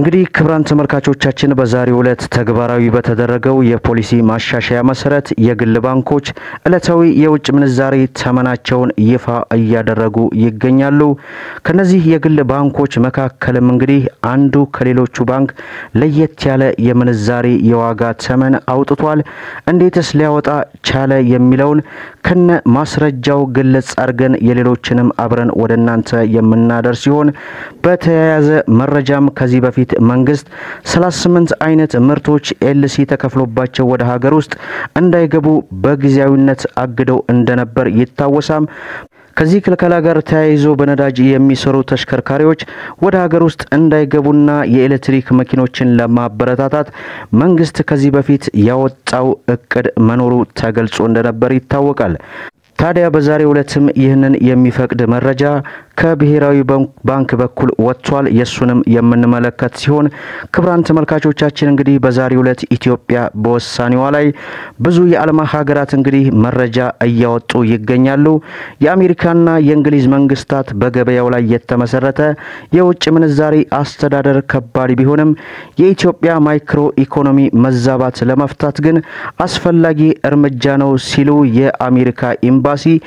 እንግዲህ ክቡራን ተመልካቾቻችን በዛሬው ዕለት ተግባራዊ በተደረገው የፖሊሲ ማሻሻያ መሰረት የግል ባንኮች ዕለታዊ የውጭ ምንዛሬ ተመናቸውን ይፋ እያደረጉ ይገኛሉ። ከነዚህ የግል ባንኮች መካከልም እንግዲህ አንዱ ከሌሎቹ ባንክ ለየት ያለ የምንዛሬ የዋጋ ተመን አውጥቷል። እንዴትስ ሊያወጣ ቻለ የሚለውን ከነ ማስረጃው ግልጽ አድርገን የሌሎችንም አብረን ወደ እናንተ የምናደርስ ሲሆን በተያያዘ መረጃም ከዚህ በፊት መንግስት 38 አይነት ምርቶች ኤልሲ ተከፍሎባቸው ወደ ሀገር ውስጥ እንዳይገቡ በጊዜያዊነት አግደው እንደነበር ይታወሳም። ከዚህ ክልከላ ጋር ተያይዞ በነዳጅ የሚሰሩ ተሽከርካሪዎች ወደ ሀገር ውስጥ እንዳይገቡና የኤሌክትሪክ መኪኖችን ለማበረታታት መንግስት ከዚህ በፊት ያወጣው እቅድ መኖሩ ተገልጾ እንደነበር ይታወቃል። ታዲያ በዛሬው ዕለትም ይህንን የሚፈቅድ መረጃ ከብሔራዊ ባንክ በኩል ወጥቷል። የሱንም የምንመለከት ሲሆን ክቡራን ተመልካቾቻችን እንግዲህ በዛሬው ዕለት ኢትዮጵያ በውሳኔዋ ላይ ብዙ የዓለም ሀገራት እንግዲህ መረጃ እያወጡ ይገኛሉ። የአሜሪካና የእንግሊዝ መንግስታት በገበያው ላይ የተመሰረተ የውጭ ምንዛሬ አስተዳደር ከባድ ቢሆንም የኢትዮጵያ ማይክሮ ኢኮኖሚ መዛባት ለመፍታት ግን አስፈላጊ እርምጃ ነው ሲሉ የአሜሪካ ኤምባሲ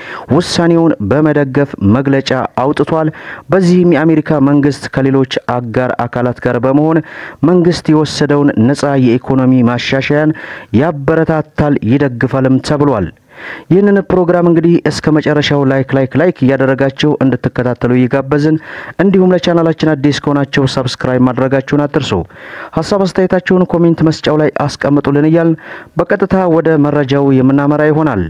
ውሳኔውን በመደገፍ መግለጫ አውጥ አውጥቷል። በዚህም የአሜሪካ መንግስት ከሌሎች አጋር አካላት ጋር በመሆን መንግስት የወሰደውን ነጻ የኢኮኖሚ ማሻሻያን ያበረታታል፣ ይደግፋልም ተብሏል። ይህንን ፕሮግራም እንግዲህ እስከ መጨረሻው ላይክ ላይክ ላይክ እያደረጋችሁ እንድትከታተሉ እየጋበዝን እንዲሁም ለቻናላችን አዲስ ከሆናችሁ ሰብስክራይብ ማድረጋችሁን አትርሱ። ሀሳብ አስተያየታችሁን ኮሜንት መስጫው ላይ አስቀምጡልን እያልን በቀጥታ ወደ መረጃው የምናመራ ይሆናል።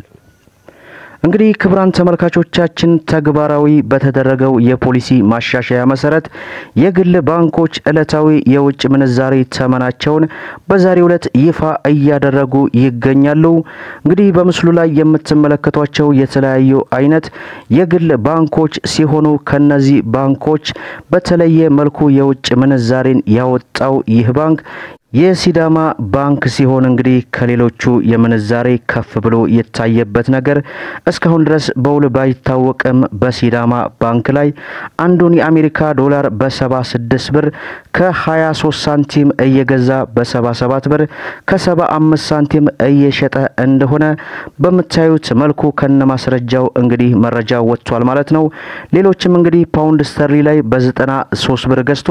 እንግዲህ ክቡራን ተመልካቾቻችን ተግባራዊ በተደረገው የፖሊሲ ማሻሻያ መሰረት የግል ባንኮች ዕለታዊ የውጭ ምንዛሬ ተመናቸውን በዛሬው ዕለት ይፋ እያደረጉ ይገኛሉ። እንግዲህ በምስሉ ላይ የምትመለከቷቸው የተለያዩ አይነት የግል ባንኮች ሲሆኑ ከነዚህ ባንኮች በተለየ መልኩ የውጭ ምንዛሬን ያወጣው ይህ ባንክ የሲዳማ ባንክ ሲሆን እንግዲህ ከሌሎቹ የምንዛሬ ከፍ ብሎ የታየበት ነገር እስካሁን ድረስ በውል ባይታወቅም በሲዳማ ባንክ ላይ አንዱን የአሜሪካ ዶላር በ76 ብር ከ23 ሳንቲም እየገዛ በ77 ብር ከ75 ሳንቲም እየሸጠ እንደሆነ በምታዩት መልኩ ከነ ማስረጃው እንግዲህ መረጃ ወጥቷል ማለት ነው። ሌሎችም እንግዲህ ፓውንድ ስተርሊ ላይ በ93 ብር ገዝቶ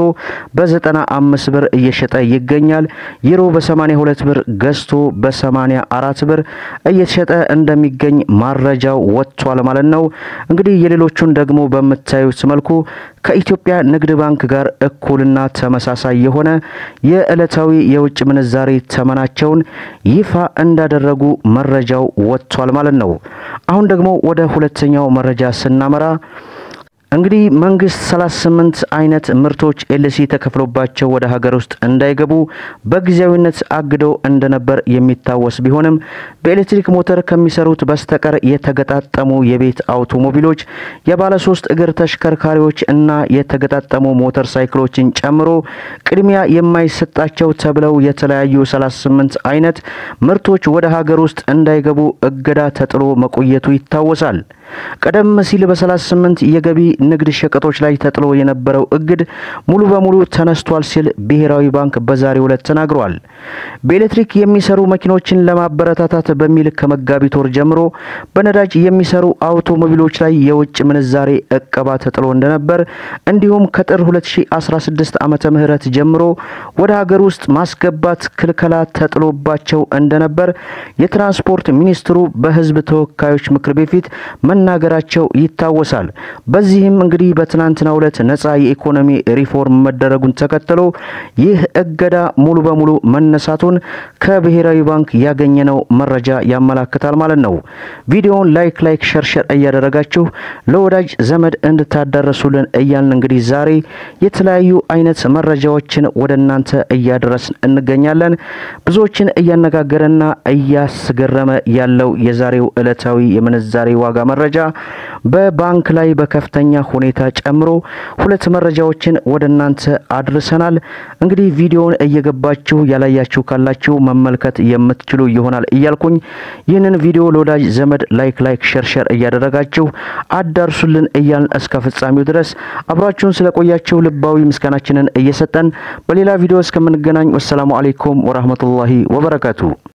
በ95 ብር እየሸጠ ይገኛል። ዩሮ በ82 ብር ገዝቶ በ84 ብር እየተሸጠ እንደሚገኝ ማረጃው ወጥቷል ማለት ነው። እንግዲህ የሌሎቹን ደግሞ በምታዩት መልኩ ከኢትዮጵያ ንግድ ባንክ ጋር እኩልና ተመሳሳይ የሆነ የዕለታዊ የውጭ ምንዛሬ ተመናቸውን ይፋ እንዳደረጉ መረጃው ወጥቷል ማለት ነው። አሁን ደግሞ ወደ ሁለተኛው መረጃ ስናመራ እንግዲህ መንግስት 38 አይነት ምርቶች ኤልሲ ተከፍሎባቸው ወደ ሀገር ውስጥ እንዳይገቡ በጊዜያዊነት አግደው እንደነበር የሚታወስ ቢሆንም በኤሌክትሪክ ሞተር ከሚሰሩት በስተቀር የተገጣጠሙ የቤት አውቶሞቢሎች፣ የባለ ሶስት እግር ተሽከርካሪዎች እና የተገጣጠሙ ሞተር ሳይክሎችን ጨምሮ ቅድሚያ የማይሰጣቸው ተብለው የተለያዩ 38 አይነት ምርቶች ወደ ሀገር ውስጥ እንዳይገቡ እገዳ ተጥሎ መቆየቱ ይታወሳል። ቀደም ሲል በ38 የገቢ ንግድ ሸቀጦች ላይ ተጥሎ የነበረው እግድ ሙሉ በሙሉ ተነስቷል ሲል ብሔራዊ ባንክ በዛሬው ዕለት ተናግሯል። በኤሌክትሪክ የሚሰሩ መኪኖችን ለማበረታታት በሚል ከመጋቢት ወር ጀምሮ በነዳጅ የሚሰሩ አውቶሞቢሎች ላይ የውጭ ምንዛሬ እቀባ ተጥሎ እንደነበር እንዲሁም ከጥር 2016 ዓመተ ምህረት ጀምሮ ወደ ሀገር ውስጥ ማስገባት ክልከላ ተጥሎባቸው እንደነበር የትራንስፖርት ሚኒስትሩ በሕዝብ ተወካዮች ምክር ቤት ፊት መናገራቸው ይታወሳል። በዚህም እንግዲህ በትናንትናው ዕለት ነጻ የኢኮኖሚ ሪፎርም መደረጉን ተከትሎ ይህ እገዳ ሙሉ በሙሉ መነሳቱን ከብሔራዊ ባንክ ያገኘነው መረጃ ያመላክታል ማለት ነው። ቪዲዮውን ላይክ ላይክ ሸርሸር እያደረጋችሁ ለወዳጅ ዘመድ እንድታዳረሱልን እያልን እንግዲህ ዛሬ የተለያዩ አይነት መረጃዎችን ወደ እናንተ እያደረስን እንገኛለን። ብዙዎችን እያነጋገረና እያስገረመ ያለው የዛሬው ዕለታዊ የምንዛሬ ዋጋ መረጃ በባንክ ላይ በከፍተኛ ሁኔታ ጨምሮ ሁለት መረጃዎችን ወደ እናንተ አድርሰናል። እንግዲህ ቪዲዮውን እየገባችሁ ያላያችሁ ካላችሁ መመልከት የምትችሉ ይሆናል እያልኩኝ ይህንን ቪዲዮ ለወዳጅ ዘመድ ላይክ ላይክ ሸር ሸር እያደረጋችሁ አዳርሱልን እያልን እስከ ፍጻሜው ድረስ አብራችሁን ስለቆያችሁ ልባዊ ምስጋናችንን እየሰጠን በሌላ ቪዲዮ እስከምንገናኝ ወሰላሙ አሌይኩም ወራህመቱላሂ ወበረካቱ።